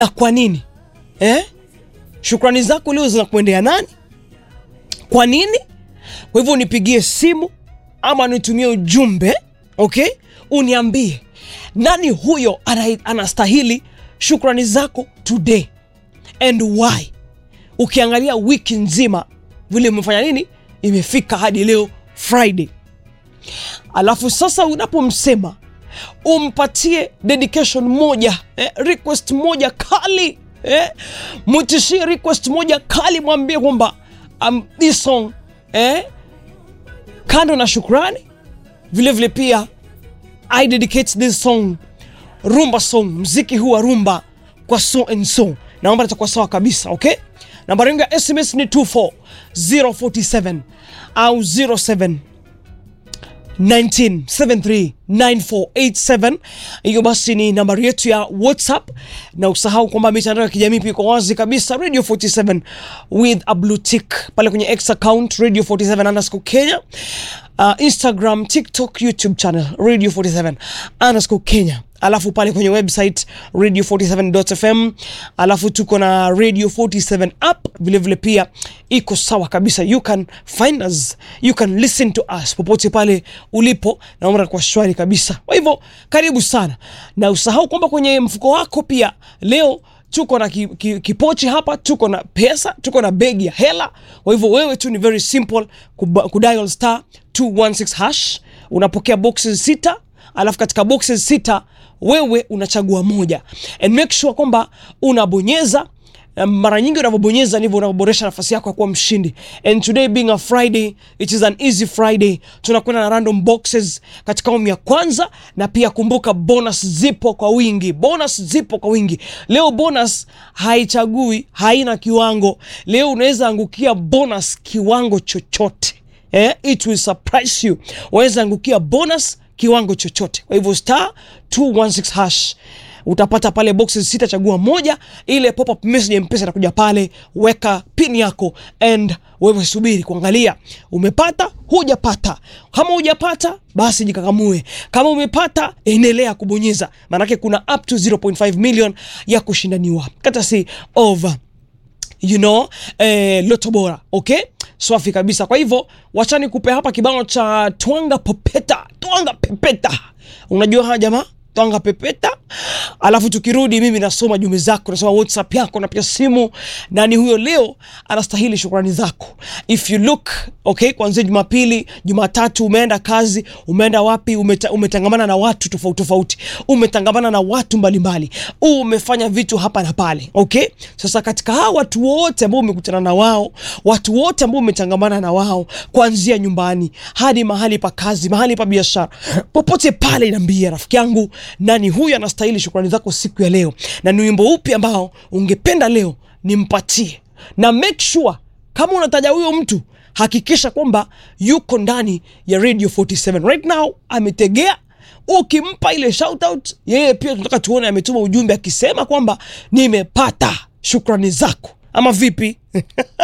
na kwa nini eh? Shukrani zako leo zinakuendea nani? Kwa nini? Kwa hivyo unipigie simu ama nitumie ujumbe okay, uniambie nani huyo ana- anastahili shukrani zako today and why. Ukiangalia wiki nzima vile umefanya nini, imefika hadi leo Friday, alafu sasa unapomsema umpatie dedication moja eh, request moja kali eh, mutishie request moja kali, mwambie kwamba um, this song eh, kando na shukrani vile vile pia I dedicate this song rumba song, mziki huu wa rumba kwa so and so. Naomba nitakuwa sawa kabisa, okay? Nambari yangu ya SMS ni 24047 au 07 19739487 hiyo basi ni nambari yetu ya whatsapp na usahau kwamba mitandao ya kijamii pia iko wazi kabisa radio 47 with a blue tick pale kwenye x account radio 47 underscore kenya uh, instagram tiktok youtube channel radio 47 underscore kenya alafu pale kwenye website radio 47.fm alafu tuko na radio 47 app vilevile vile pia iko sawa kabisa you can find us you can listen to us popote pale ulipo naomba kwa shwari kabisa kwa hivyo karibu sana na usahau kwamba kwenye mfuko wako pia leo tuko na ki, ki, kipochi hapa tuko na pesa tuko na begi ya hela kwa hivyo wewe tu ni very simple kuba- kudial star 216 hash unapokea boxes sita alafu katika boxes sita wewe unachagua moja and make sure kwamba unabonyeza Um, mara nyingi unavyobonyeza ndivyo unavyoboresha nafasi yako ya kuwa mshindi and today being a friday it is an easy friday tunakwenda na random boxes katika awamu ya kwanza na pia kumbuka bonus zipo kwa wingi bonus zipo kwa wingi leo bonus haichagui haina kiwango leo unaweza angukia bonus kiwango chochote eh, it will surprise you waweza angukia bonus kiwango chochote kwa hivyo star 216 hash utapata pale boxes sita chagua moja ile pop up message ya mpesa itakuja pale weka pin yako and wewe subiri kuangalia umepata hujapata kama hujapata basi jikakamue kama umepata endelea kubonyeza maanake kuna up to 0.5 million ya kushindaniwa kata si over you know eh, loto bora okay swafi kabisa kwa hivyo wachani kupe hapa kibao cha twanga popeta twanga pepeta unajua haya jamaa twanga pepeta alafu tukirudi mimi nasoma jumbe zako nasoma whatsapp yako napiga simu nani huyo leo anastahili shukrani zako if you look okay kuanzia jumapili jumatatu umeenda kazi umeenda wapi umeta, umetangamana na watu tofauti tofauti umetangamana na watu mbalimbali umefanya vitu hapa na pale okay sasa katika hawa watu wote ambao umekutana na wao watu wote ambao umetangamana na wao kuanzia nyumbani hadi mahali pa kazi mahali pa biashara popote pale inaambia rafiki yangu nani huyu anastahili shukrani zako siku ya leo na ni wimbo upi ambao ungependa leo nimpatie na make sure kama unataja huyo mtu hakikisha kwamba yuko ndani ya radio 47 right now ametegea ukimpa ile shoutout yeye pia tunataka tuone ametuma ujumbe akisema kwamba nimepata shukrani zako ama vipi